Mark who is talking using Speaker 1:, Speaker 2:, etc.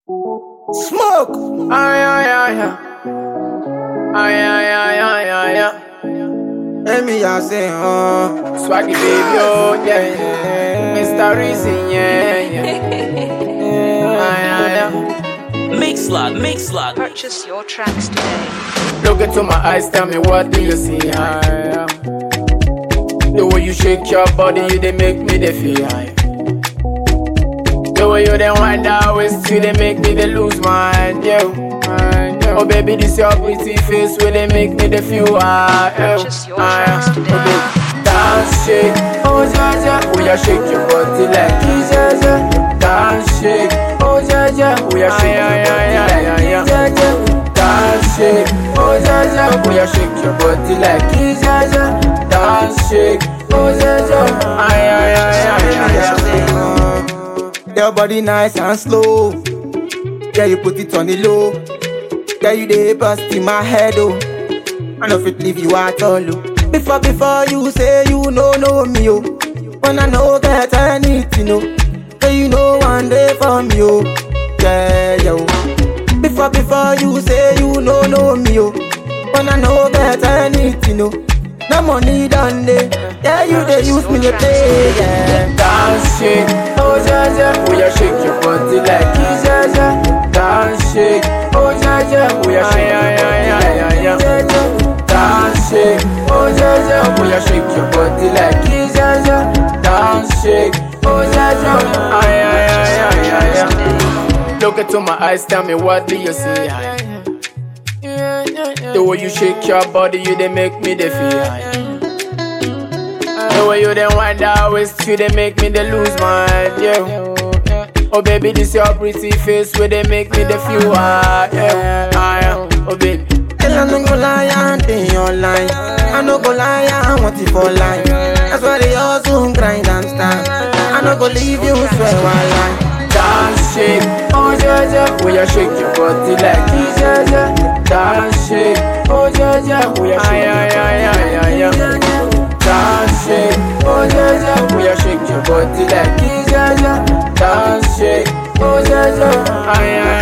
Speaker 1: Smoke.
Speaker 2: Ay, ay, ay, ay. Ay, ay, ay, ay, ay, ay.
Speaker 1: Let me just say, oh.
Speaker 2: Swaggy baby, oh, yeah, yeah. Mr. Reason, yeah, yeah. Ay, ay, ay.
Speaker 3: Mix lot, mix lot.
Speaker 4: Purchase your tracks today.
Speaker 2: Look into my eyes, tell me what do you see? Ay, ay. The way you shake your body, you they make me they feel high. The way you then wind that waist, you they make me they lose my mind, yo. Mind, yo. Oh baby, this your pretty face, where they make me they feel high, yo.
Speaker 4: Purchase your
Speaker 2: Aye,
Speaker 4: tracks
Speaker 2: aye.
Speaker 4: today.
Speaker 2: Oh, baby, dance, shake, oh yeah, yeah. Oh yeah, shake your body like this, yeah, yeah. Dance, shake, oh yeah, yeah. Oh yeah, shake your body like this, yeah, yeah. Dance, shake, oh yeah, yeah. Oh yeah, shake your body like this, yeah, yeah. Dance, shake, oh yeah, yeah. Aye, aye, aye, aye, aye, aye.
Speaker 1: Your body nice and slow. Yeah, you put it on the low. Yeah, you dey bust in my head, oh. I know fit leave you at all, oh. Before, before you say you know, know me, oh. When I know that I need to know. Say you know one day for me, oh. Yeah, yeah, oh. Before, before you say you know, know me, oh. When I know that I need to know. No money done day. Yeah, you they use me to play, yeah.
Speaker 2: Dance shake, oh yeah yeah, oh yeah shake your body like this, yeah yeah. Dance shake, oh yeah yeah, oh yeah shake your body like this, yeah yeah. Dance shake, oh yeah yeah, oh yeah shake your body like this, yeah yeah. Dance shake, oh yeah yeah, ay ay ay ay ay ay. Look into my eyes, tell me what do you see? Aye. The way you shake your body, you they make me they feel high. The way you then wind that waist, you they make me they lose my mind, yeah. Oh baby, this your pretty face, where they make me they feel high, yeah. I am, oh baby.
Speaker 1: Girl, I no go lie and be online. I no go lie, I want it for life. That's why they also grind and stand. I no go leave you, swear while lie.
Speaker 2: Dance shake, oh yeah yeah, oh yeah shake your body like this, yeah yeah. Dance shake, oh yeah yeah, oh yeah shake your body like this, yeah yeah. Dance shake, oh yeah yeah, oh yeah shake your body like this, yeah yeah. Dance shake, oh yeah yeah, ay ay